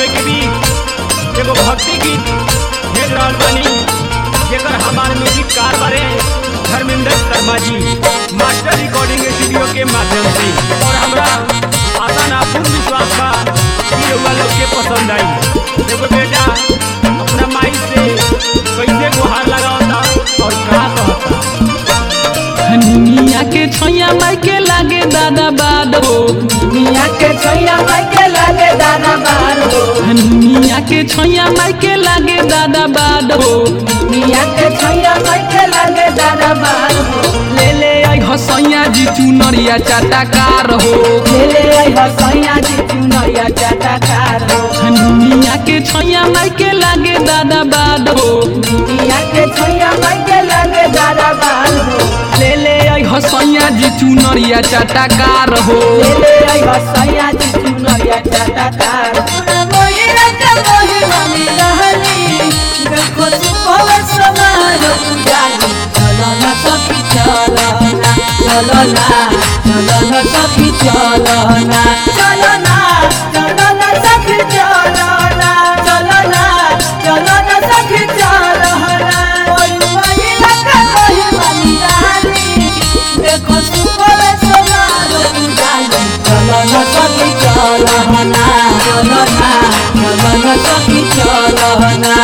रउए के बीच एगो भक्ति गीत भेज रहल बानी जेकर हमार म्यूजिक कार बारे धर्मेंद्र शर्मा जी मास्टर रिकॉर्डिंग स्टूडियो के माध्यम से और हमरा आशा ना पूर्ण विश्वास बा कि रउआ लोग के पसंद आई एगो बेटा अपना माई से कैसे गुहार लगावता और का कहता हनुमिया के छैया माई के लागे दादा बाद हो मिया के छैया माई के लागे दाना बार हो हनुमिया के छैया माई के लागे दादा बाद हो मिया के छैया माई के लागे दाना बार हो ले ले आई हसैया जी चुनरिया चाटाकार हो ले ले आई हसैया जी चुनरिया चाटाकार हो हनुमिया के छैया माई के लागे दादा बाद हो मिया के छैया माई के लागे दाना बार हो ले ले आई हसैया जी चुनरिया चाटाकार हो ले ले आई हसैया जी चुनरिया चाटाकार मोही रंग मोही मम्मी रहली देखो तू पवे समार पुजारी चलो ना सखी चलो ना चलो ना चलो ना सखी चलो ना चलो ना चलो ना सखी चलो ना चलो ना चलो ना सखी चलो ना मोही मोही रंग मोही मम्मी रहली देखो तू पवे समार पुजारी चलो ना सखी चलो ना चलो ना चलो ना सखी चलो ना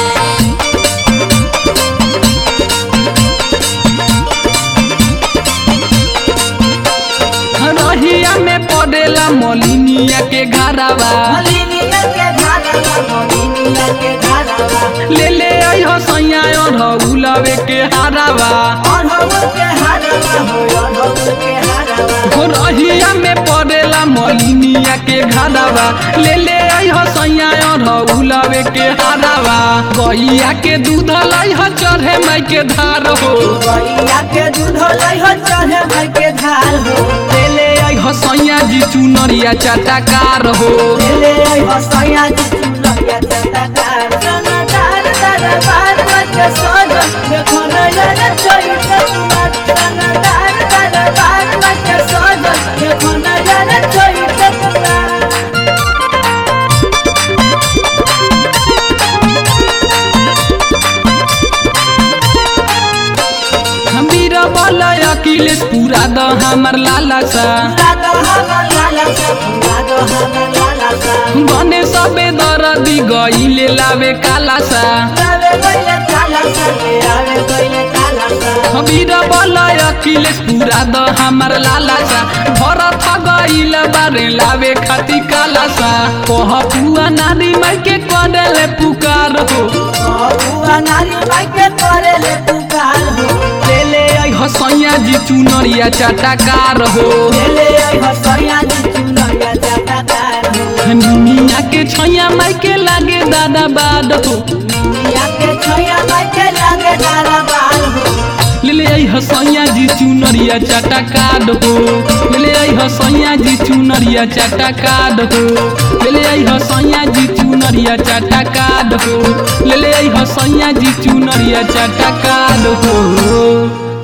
रहिया में पड़ेला मलिनिया के घरावा मलिनिया के धारावा मलिनिया के धारावा ले ले आई हसैया रउलवे के हारावा अढ़ौल के हारावा हो अढ़ौल के हारावा हो रहिया में पड़ेला मलिनिया के घरावा ले ले आई हसैया रउलवे के हारावा गैया के दूध लाई ह चढ़े माई के धार हो गैया के दूध लै हो चढ़े भाई के धार हो ले ले आई हसैया जी चुनरिया चाटाकार हो ले आई हसैया जी चुनरिया चटाकार सनादार दरबार मत सोज देखो नजर चोई तकुमार सनादार दरबार मत सोज देखो नजर चोई तकुमार हमीर बलय अकिलेश पूरा द हमर लाला सा लागा हमर लाला सा लागा हमर लाला सा बने सबे दरदी गईले लावे काला सा आवे गइले काला सा ले आवे गइले काला सा हमीर बलय अकिलेश पूरा द हमर लाला सा भरत गईल बारे लावे खाती काला सा कह पुआ नारी माई के करेले पुकार हो बुआ नारी माई के करे ले पुकार हो ले ले आई हसैया जी चुनरिया चाटाकार हो ले ले आई हसैया जी चुनरिया चटाकार हो हनुमिया के छैया माई के लागे दादा बाद हो मिया के छैया माई के लागे दारा बाल हो ले ले आई हसैया जी चुनरिया चाटाकार हो ले ले आई हसैया जी चुनरिया चाटाकार हो ले ले आई हसैया जी चुनरिया चाटाकार हो ले ले आई हसैया जी चुनरिया चाटाकार हो